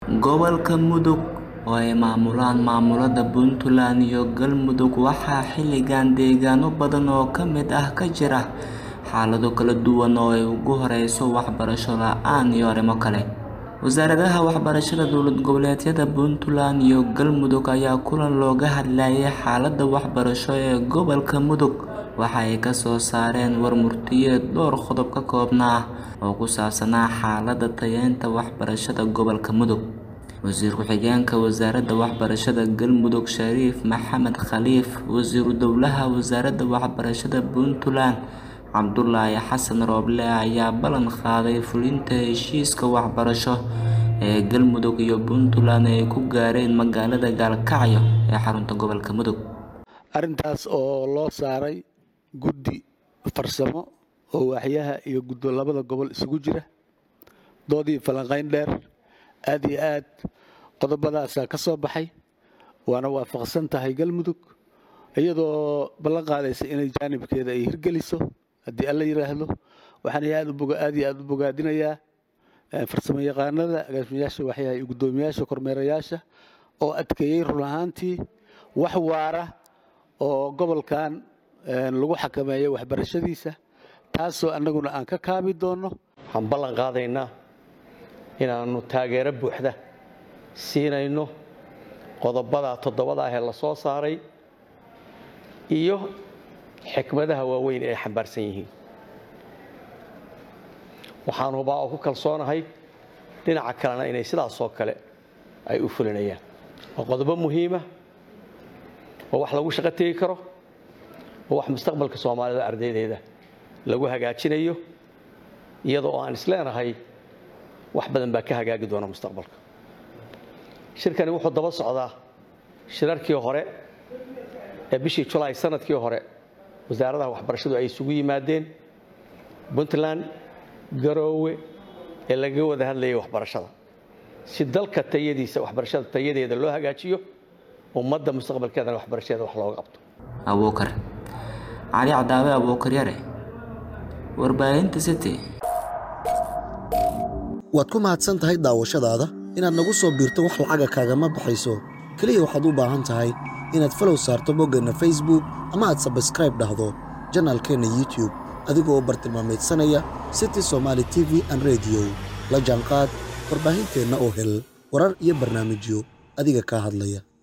Gobolka Mudug oo ay maamulaan maamulada Puntland iyo Galmudug waxaa xilligan deegaano badan oo ka mid ah ka jira xaalado kala duwan oo ay ugu horeyso waxbarasho la'aan iyo arrimo kale. Wasaaradaha waxbarashada dowlad goboleedyada Puntland iyo Galmudug ayaa kulan looga hadlayay xaaladda waxbarasho ee gobolka Mudug waxa ay ka soo saareen war-murtiyeed dhowr qodob ka koobnaa oo ku saabsanaa xaaladda tayeynta waxbarashada gobolka Mudug. Wasiir ku-xigeenka Wasaaradda Waxbarashada Galmudug Shariif Maxamed Khaliif, Wasiiru Dowlaha Wasaaradda Waxbarashada Puntland Cabdulaahi Xasan Rooble ayaa ballan qaaday fulinta heshiiska waxbarasho ee Galmudug iyo Puntland ay ku gaareen magaalada Gaalkacyo ee xarunta gobolka Mudug. arrintaas oo loo saaray guddi farsamo oo waaxyaha iyo guddo labada gobol isugu jira doodii falanqayn dheer aad iyo aad qodobadaasaa ka soo baxay waana waafaqsan tahay galmudug iyadoo ballan qaadaysa inay jaanibkeeda ay hirgeliso haddii alla yidhaahdo waxaan aad aad iyo aad u bogaadinayaa farsamo yaqaanada agaasimayaasha waxyaha iyo guddoomiyaasha kormeerayaasha oo adkeeyey run ahaantii wax waara oo gobolkan lagu xakameeyo waxbarashadiisa taasoo annaguna aan ka kaabi doonno waxaan ballan qaadaynaa inaannu taageero buuxda siinayno qodobada toddobada ah ee la soo saaray iyo xikmadaha waaweyn ee ay xambaarsan yihiin waxaan hubaa oo ku kalsoonahay dhinaca kalena inay sidaasoo kale ay u fulinayaan waa qodobo muhiima oo wax lagu shaqo tegi karo oo wax mustaqbalka soomaalida ardaydeeda lagu hagaajinayo iyada oo aan isleenahay wax badan baa ka hagaagi doona mustaqbalka shirkani wuxuu daba socdaa shirarkii hore ee bishii julaay sanadkii hore wasaaradaha waxbarashadu ay isugu yimaadeen puntland garoowe ee lagaga wada hadlayay waxbarashada si dalka tayadiisa waxbarashada tayadeeda loo hagaajiyo ummadda mustaqbalkeedana waxbarashadeeda wax looga qabto abuukar cali cadaawe abuukar yare warbaahinta city waad ku mahadsan tahay daawashadaada inaad nagu soo biirto wax lacaga kaagama baxayso keliya waxaad u baahan tahay inaad falow saarto boggeenna facebook ama aad sabskraib dhahdo janaalkeenna youtube adigoo bartilmaameedsanaya city somaali t v an rediyo la jaanqaad warbaahinteenna oo hel warar iyo barnaamijyo adiga kaa hadlaya